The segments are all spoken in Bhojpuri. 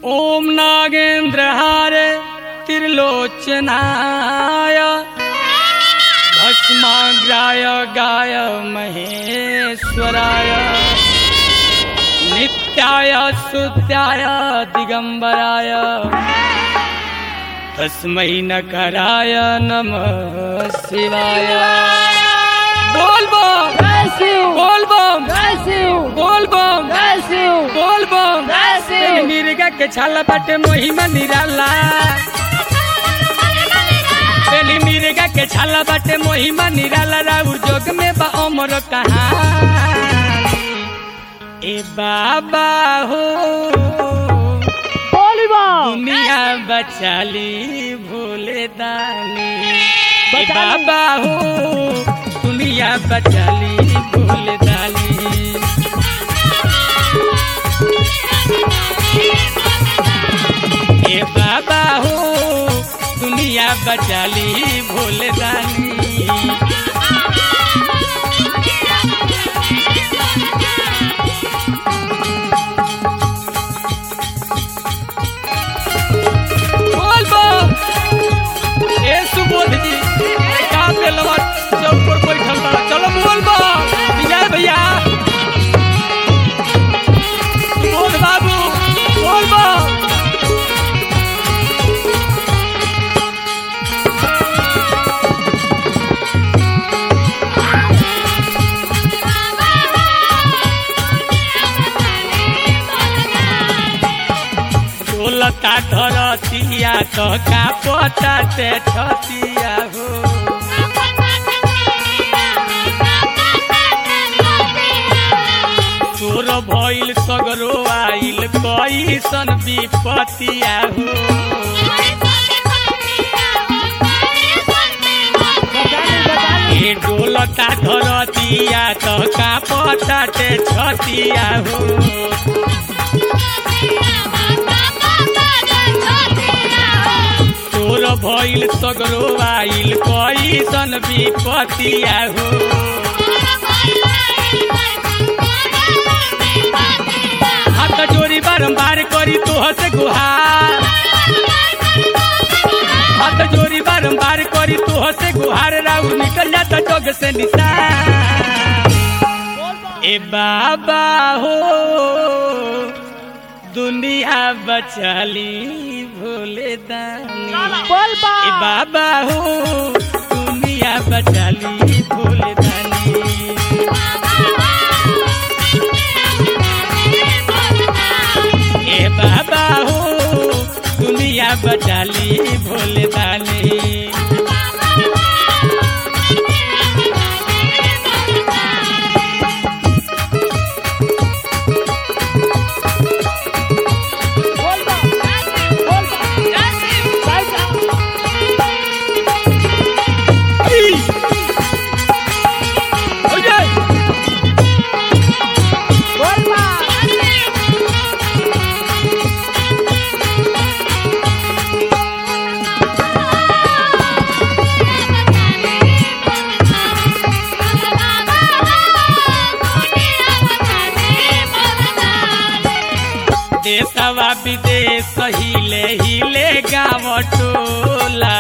ओम नागेन्द्रहार त्रिलोचनाय भस्माग्राय गाय महेश्वराय नित्याय सुत्याय दिगंबराय तस्मै नकराय नमः शिवाय बोल बम Bless you. बोल बम Bless you. बोल बम Bless you. बोल बम Bless you. मिर्गा के छाला बाटे मोहिमा निराला बेली मिर्गा के छाला बाटे मोहिमा निराला राउर जोग में बा अमर कहानी ए बाबा हो Holy Ball. दुनिया बचाली भोले दानी ए बचाली। बाबा हो दुनिया बचाली भोले दानी ए बाबा हो दुनिया बचाली भोले दानी बोल बो ए सुबोध जी का पेलवा चौक पर बैठल बा चलो बोल बो विजय भैया बोल बाबू बोल बो बोलता धरतिया तो का पता ते छतिया हो तोर भइल सगरो आइल कैसन विपतिया हो ए डोलता धरतिया तो का पता ते छतिया हो तोर भइल सगरो आइल कैसन विपतिया हो हाथ जोड़ी बारंबार करी तोह से गुहार हाथ जोड़ी बारंबार करी तोह से गुहार राउर निकल जाता जग से निशान ए बाबा हो दुनिया बचाली भोले दानी Ball ए Ball. बाबा हो दुनिया बचाली भोले दानी ए बाबा हो दुनिया बचाली भोले दानी Ball Ball. Ball Ball. Right down. Ball Ball. देशवा विदेश हिले हिले गाँव टोला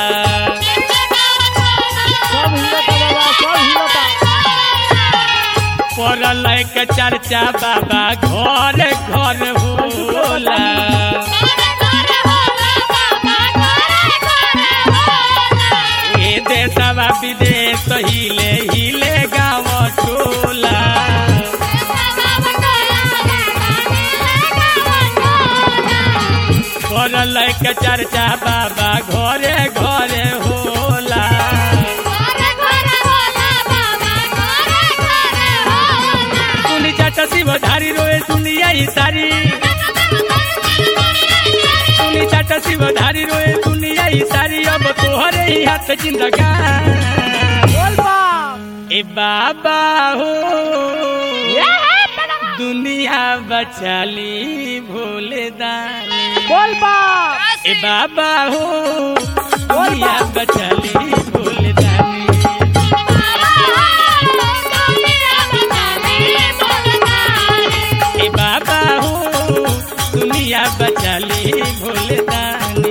सब हिलता बाबा सब हिलता पड़ल के चर्चा बाबा घर घर होला ए देशवा विदेश हिले हिले गाँव टोला पड़ल के चर्चा बाबा घरे घरे होला सुनी चाचा शिव धारी रोए दुनिया ही सारी सुनी चाचा शिव धारी रोए दुनिया ही सारी अब तोहरे ही हाथ जिंदगान Ball Ball. ए बाबा हो दुनिया बचाली भोले दानी Ball Ball. ए बाबा हो दुनिया बचाली भोले दानी ए बाबा हो दुनिया बचाली भोले दानी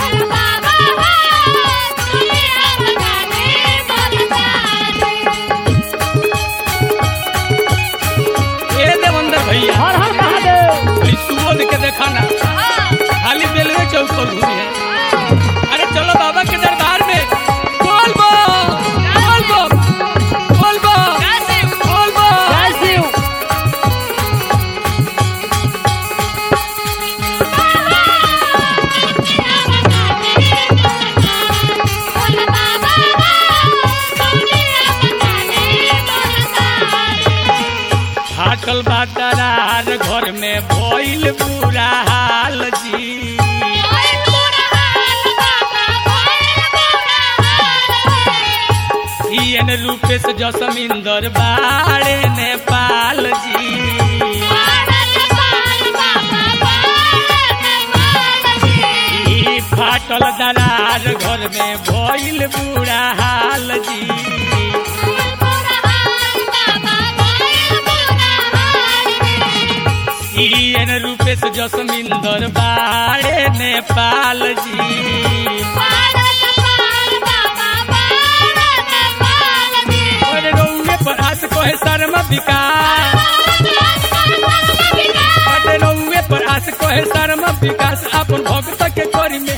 ए देवंदर भैया हर हर महादेव कोई सुबोध के देखा ना खाली रेलवे चौक पर घूमी है अरे चलो बाबा के दरबार में बोल बो बोल बो बोल बो बोल बो जय शिव फाटल बादरार घर में भइल बुरा हाल जी सीएन रूपेश जसमिंदर बाड़े नेपाल जी ई फाटल दरार घर में भइल बुरा हाल जी सीएन रूपेश जसमिंदर बाड़े नेपाल जी और रउए पर हाथ कोहे शर्म विकास अरे रउए पर हाथ कोहे शर्म विकास अपन भक्त के करी में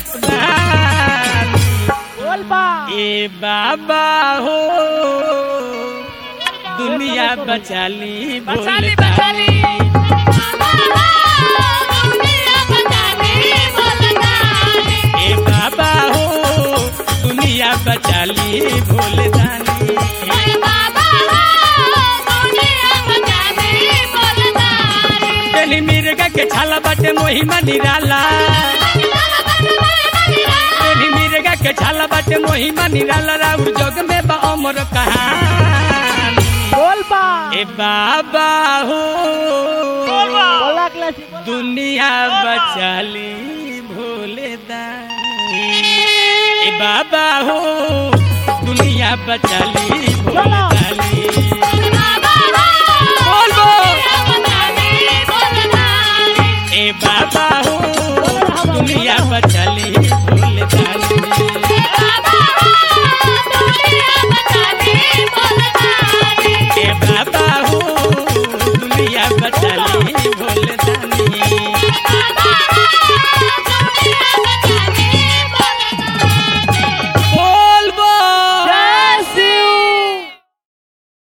बोल बाप ए बाबा हो दुनिया बचाली बचाली, बोल बचाली। ए बाबा हो दुनिया बचाली भोले दानी पहली मिर्गा के छाला बाटे मोहिमा निराला पहली मिर्गा के छाला बाटे मोहिमा निराला राउर जग में बा अमर कहानी बोल बाप ए बाबा हो बोला क्लासी दुनिया बचाली भोले दानी ए बाबा हो दुनिया बचाली भोले चलो। दानी